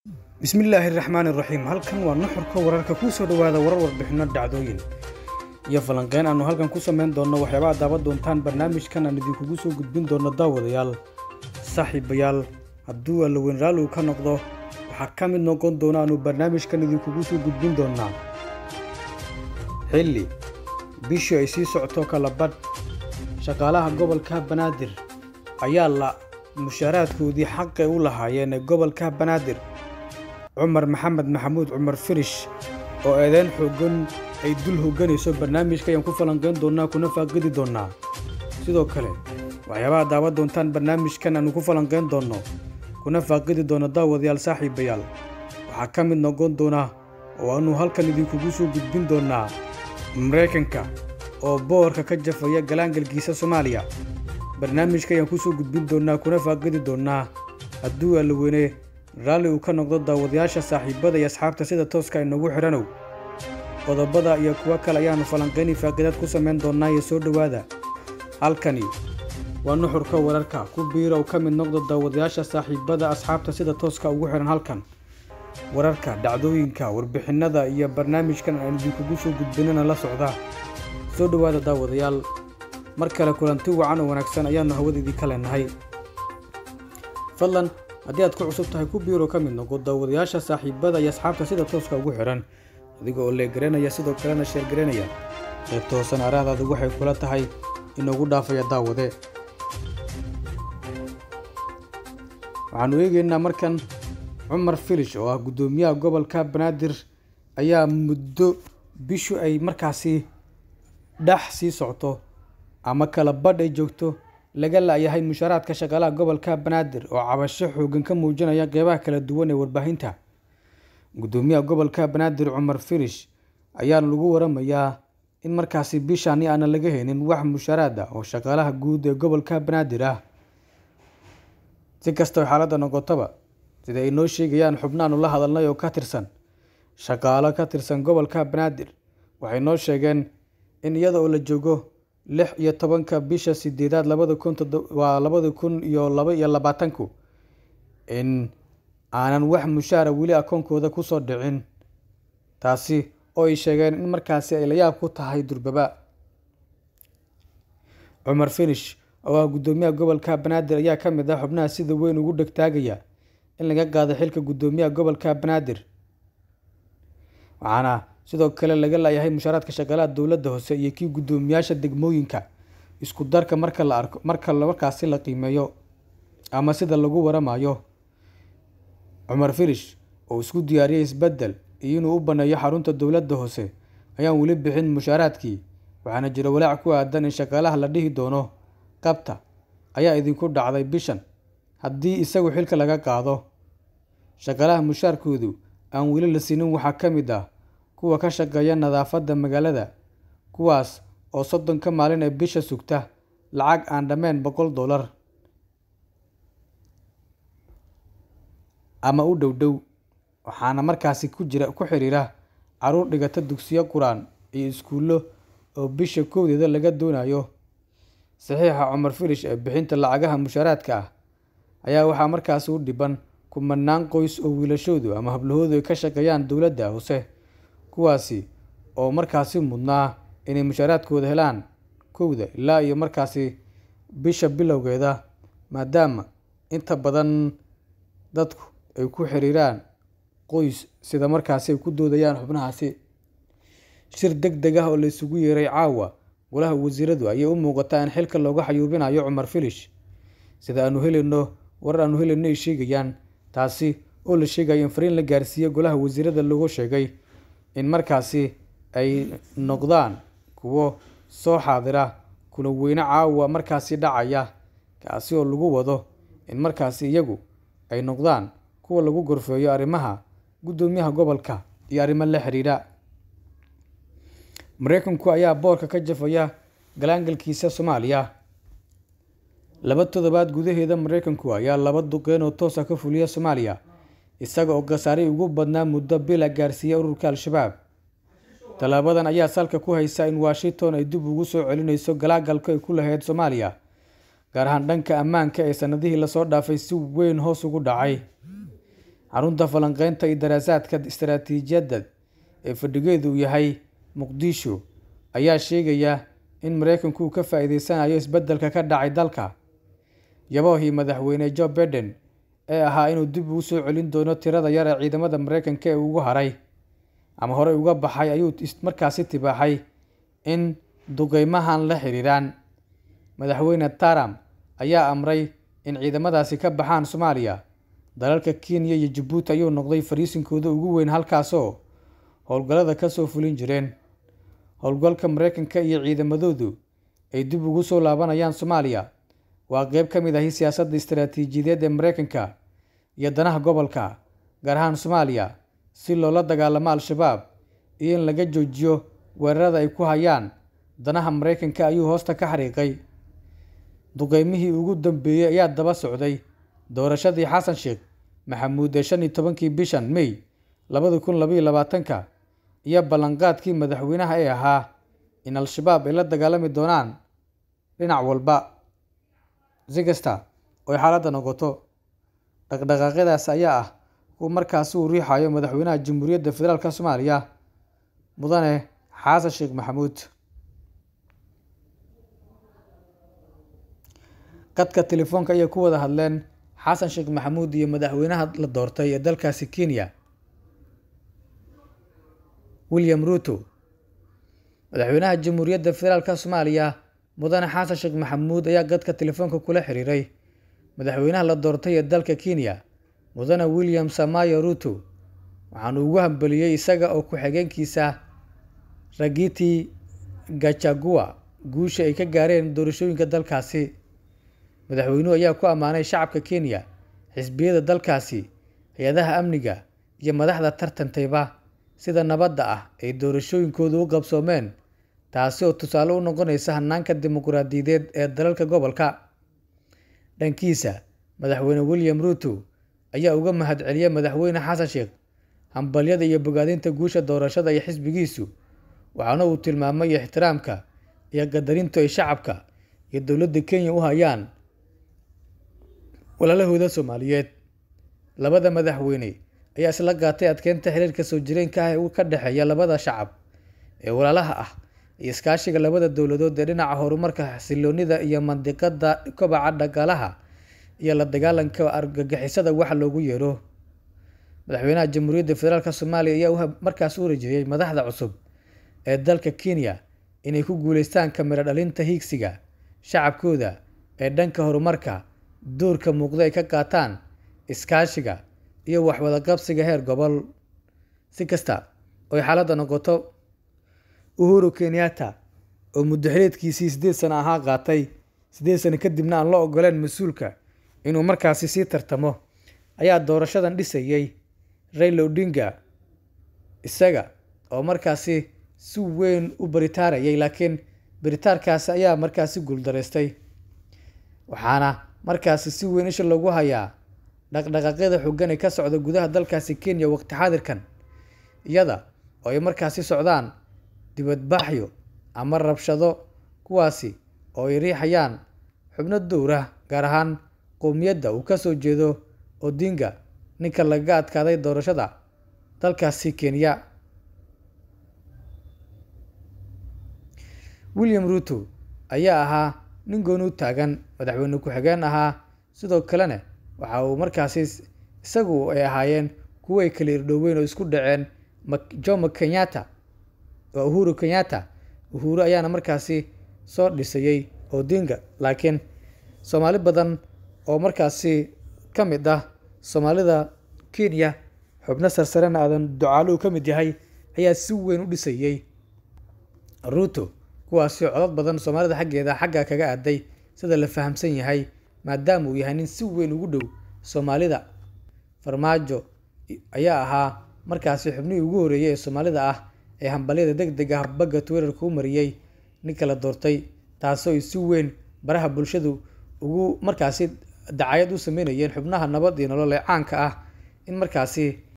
bismillaahi raxmaani raxiim halkan waa nuxurka wararka kuu soo dhowaada warar warbixinno dhacdooyin iyo falanqeyn aannu halkan ku samayn doonno waxyaabaha daawan doontaan barnaamijkan aan idinkugu soo gudbin doonno daawadayaal saaxiibayaal hadduu allaweyn raalligu ka noqdo waxaa ka mid noqon doona aanu barnaamijkan idinkugu soo gudbin doonnaa xilli bishii ay sii socoto kalabadh shaqaalaha gobolka banaadir ayaa la mushaaraadkoodii xaqay u lahaayeen ee gobolka banaadir cumar maxamed maxamuud cumar firish oo eedeyn xooggan ay dul hogganayso barnaamijka ayaan ku falanqayn doonnaa kuna faaqidi doonnaa sidoo kale waxyaabaha daawan doontaan barnaamijkan aanu ku falanqayn doonno kuna faaqidi doonno daawadayaal saaxiibayaal waxaa ka mid noqon doona oo aannu halkan idinkugu soo gudbin doonnaa maraykanka oo boorka ka jafaya galaangalkiisa soomaaliya barnaamijka ayaan kusoo gudbin doonnaa kuna faaqidi doonnaa hadduu allaweyne raalli uu ka noqdo daawadayaasha saaxiibada iyo asxaabta sida tooska inagu xidhanow qodobada iyo kuwo kale ayaannu falanqayni faaqidaad ku samayn doonnaa iyo soo dhowaada halkani waa nuxurka wararka ku biirow ka mid noqdo daawadayaasha saaxiibada asxaabta sida tooska ugu xidhan halkan wararka dhacdooyinka warbixinnada iyo barnaamijkan aan idinkugu soo gudbinana la socda soo dhowaada daawadayaal mar kale kulanti wacan oo wanaagsan ayaannu hawada idinka leenahay fadlan haddii aad ku cusub tahay ku biiro ka mid noqo daawadayaasha saaxiibada iyo asxaabta sida tooska ugu xidhan adiga oo leegaranaya sidoo kalena sheergaranaya qaybta hoosan araahdaadu waxay kula tahay inoogu dhaafaya daawade waxaannu eegaynaa markan cumar filish oo ah guddoomiyaha gobolka banaadir ayaa muddo bishu ay markaasi dhex sii socto ama kala badh ay joogto laga la'yahay mushaaraadka shaqaalaha gobolka banaadir oo cabasho xooggan ka muujinaya qeybaha kala duwan ee warbaahinta guddoomiyaha gobolka banaadir cumar firish ayaa lagu waramayaa in markaasi bishaani aanan laga haynin wax mushaaraad ah oo shaqaalaha guud ee gobolka banaadir ah si kastao xaaladda noqotaba sida ay noo sheegayaan xubnaanu la hadalnay oo ka tirsan shaqaalo ka tirsan gobolka banaadir waxay noo sheegeen in iyada oo la joogo lix iyo tobanka bisha sideedaad labada kun waa labada kun iyo laba iyo labaatanku in aanan wax mushaara weli akoonkooda kusoo dhicin taasi oo ay sheegeen in markaasi ay layaab ku tahay durbaba cumar finish oo ah guddoomiyaha gobolka banaadir ayaa ka mid ah xubnaha sida weyn ugu dhegtaagaya in laga qaado xilka guddoomiyaha gobolka banaadir waxaana sidoo kale laga laayahay mushaaraadka shaqaalaha dowladda hoose iyo kii guddoomiyaasha degmooyinka isku darka marka la arko marka markaasi la qiimeeyo ama sida lagu waramayo cumar firish oo isku diyaariyay isbeddel iyo inuu u baneeyo xarunta dowladda hoose ayaan weli bixin mushaaraadkii waxaana jira walaac ku aadan in shaqaalaha la dhihi doono qabta ayaa idinku dhacday bishan haddii isagu xilka laga qaado shaqaalaha mushaarkoodu aan weli la siinin waxaa ka mid ah kuwa ka shaqeeya nadaafadda magaalada kuwaas oo soddonka maalin ee bisha sugta lacag aan dhammayn boqol dollar ama u dhow dhow waxaana markaasi ku jira ku xiriira caruur dhigata dugsiyo qur-aan iyo iskuullo oo bisha kowdeeda laga doonayo saxiixa cumar filish ee bixinta lacagaha mushaaraadka ah ayaa waxaa markaasi u dhiban kumanaan qoys oo wiilashoodu ama hablahoodu ay ka shaqeeyaan dowladda hoose kuwaasi oo markaasi mudnaa inay mushaaraadkooda helaan kowda ilaa iyo markaasi bisha bilowgeeda maadaama inta badan dadku ay ku xiriiraan qoys sida markaasi ay ku doodayaan xubnahaasi shir deg deg ah oo la isugu yeeray caawa golaha wasiiradu ayay u muuqataa in xilka looga xayuubinayo cumar filish sida aanu helayno warar aanu helayno ay sheegayaan taasi oo la sheegayo in fariin la gaarsiiye golaha wasiirada loogu sheegay in markaasi ay noqdaan kuwo soo xaadira kula weyne caawa markaasi dhacaya kaasi oo lagu wado in markaasi iyagu ay noqdaan kuwa lagu gorfeeyo arrimaha guddoomiyaha gobolka iyo arrimo la xiriira maraykanku ayaa boorka ka jafaya galaangalkiisa soomaaliya laba toddobaad gudaheeda maraykanku ayaa laba duqeyn oo toosa ka fuliya soomaaliya isaga oo khasaarey ugu badnaa muddo bila gaarsiiya ururka al-shabaab tallaabadan ayaa salka ku haysa in washington ay dib ugu soo celinayso galaagalka ay ku lahayd soomaaliya gaar ahaan dhanka ammaanka ee sanadihii lasoo dhaafay si weyn hoos ugu dhacay xarunta falanqeynta iyo daraasaadka istaraatiijiyadda ee fadhigeedu yahay muqdisho ayaa sheegaya in mareykanku uu ka faa'iideysanayo isbeddelka ka dhacay dalka yaboohii madaxweyne joe biden ee ahaa inuu dib ugu soo celin doono tirada yar ee ciidamada mareykanka ee ugu haray ama horey uga baxay ayuu markaasi tibaaxay in duqeymahan la xiriiraan madaxweyne trump ayaa amray in ciidamadaasi ka baxaan soomaaliya dalalka kenya iyo jabuuti ayuu noqday fariisinkooda ugu weyn halkaasoo howlgallada ka soo fulin jireen howlgalka mareykanka iyo ciidamadoodu ay dib ugu soo laabanayaan soomaaliya waa qeyb ka mid ahi siyaasadda istaraatiijiyadeed ee mareykanka iyo danaha gobolka gaar ahaan soomaaliya si loola dagaalamo al-shabaab iyo in laga joojiyo weerarada ay ku hayaan danaha mareykanka ayuu hoosta ka xariiqay duqeymihii ugu dambeeyey ayaa daba socday doorashadii xasan sheekh maxamuud ee shan iyo tobankii bishan may labadi kun labaiyo labaatanka iyo ballanqaadkii madaxweynaha ee ahaa in al-shabaab ay la dagaalami doonaan dhinac walba si kasta oy xaaladda noqoto dhaqdhaqaaqyadaas ayaa ah kuwa markaasi uu riixayo madaxweynaha jamhuuriyadda federaalk soomaaliya mudane xasan sheekh maxamuud qadka telefoonka ayay ku wada hadleen xasan sheekh maxamuud iyo madaxweynaha la doortay ee dalkaasi kenya william ruto madaxweynaha jamhuuriyadda federaalk soomaaliya mudane xasan sheekh maxamuud ayaa qadka telefoonka kula xiriiray madaxweynaha la doortay ee dalka kenya mudane william samayo ruto waxaanu ugu hambeliyey isaga oo ku-xigeenkiisa ragiti gachagua guusha ay ka gaareen doorashooyinka dalkaasi madaxweynuhu ayaa ku ammaanay shacabka kenya xisbiyada dalkaasi hay-adaha amniga iyo madaxda tartantayba sida nabadda ah ay doorashooyinkoodu u qabsoomeen taasi oo tusaale u noqonaysa hanaanka dimuqraadiyadeed ee dalalka gobolka dhankiisa madaxweyne william ruto ayaa uga mahadceliyey madaxweyne xasan sheekh hambalyada iyo bogaadinta guusha doorashada iyo xisbigiisu waxaana uu tilmaamay ixtiraamka iyo qadarintu ay shacabka iyo dowladda kenya u hayaan walaalahooda soomaaliyeed labada madaxweyne ayaa isla qaatay adkeynta xiriirka soo jireenka ah ee ka dhexeeya labada shacab ee walaalaha ah iyo iskaashiga labada dowladood ee dhinaca horumarka xasiloonida iyo mandiqada kobaca dhaqaalaha iyo la dagaalanka argagixisada waxa loogu yeero madaxweynaha jamhuuriyadda federaalk soomaaliya ayaa markaas u rajeeyey madaxda cusub ee dalka kenya inay ku guuleystaan kamiro dhalinta hiigsiga shacabkooda ee dhanka horumarka doorka muuqda ay ka qaataan iskaashiga iyo waxwada qabsiga heer gobol si kasta oy xaaladda noqoto uhuru kenyatta oo muddo xiliedkiisii siddeed sano ahaa qaatay siddeed sano kadibna aan la ogoleen mas-uulka inuu markaasi sii tartamo ayaa doorashadan dhisayey rayla odinga isaga oo markaasi si weyn u baritaarayay laakiin baritaarkaasi ayaa markaasi guuldaraystay waxaana markaasi si weyn isha lagu hayaa dhaqdhaqaaqyada xoogan ee ka socda gudaha dalkaasi kenya waqti xaadirkan iyada oo ay markaasi socdaan dibadbaxyo ama rabshado kuwaasi oo ay riixayaan xubno dowrah gaar ahaan qowmiyadda uu ka soo jeedo odinga ninka lagaga adkaaday doorashada dalkaasi kenya william ruto ayaa ahaa nin gooni u taagan madaxweyne ku-xigeen ahaa sidoo kalena waxa uu markaasi isagu ay ahaayeen kuwo ay kala irdhoweyn oo isku dhaceen jomo kenyatta oo uhuru kenyatta uhuru ayaana markaasi soo dhisayey odinga laakiin soomaali badan oo markaasi ka mid ah soomaalida kenya xubno sarsarena aadan ducaalo uu ka mid yahay ayaa si weyn u dhisayey ruto kuwaasi codod badan soomaalida xaggeeda xagga kaga aaday sida la fahamsan yahay maadaama uu yahay nin si weyn ugu dhow soomaalida farmaajo ayaa ahaa markaasi xubnihii ugu horreeyey ee soomaalida ah ee hambalyada deg deg ah bagga twitter-ka u mariyey ninka la doortay taasoo ay si weyn baraha bulshadu ugu markaasi dacayad u sameynayeen xubnaha nabad iyo nolol ee caanka ah in markaasi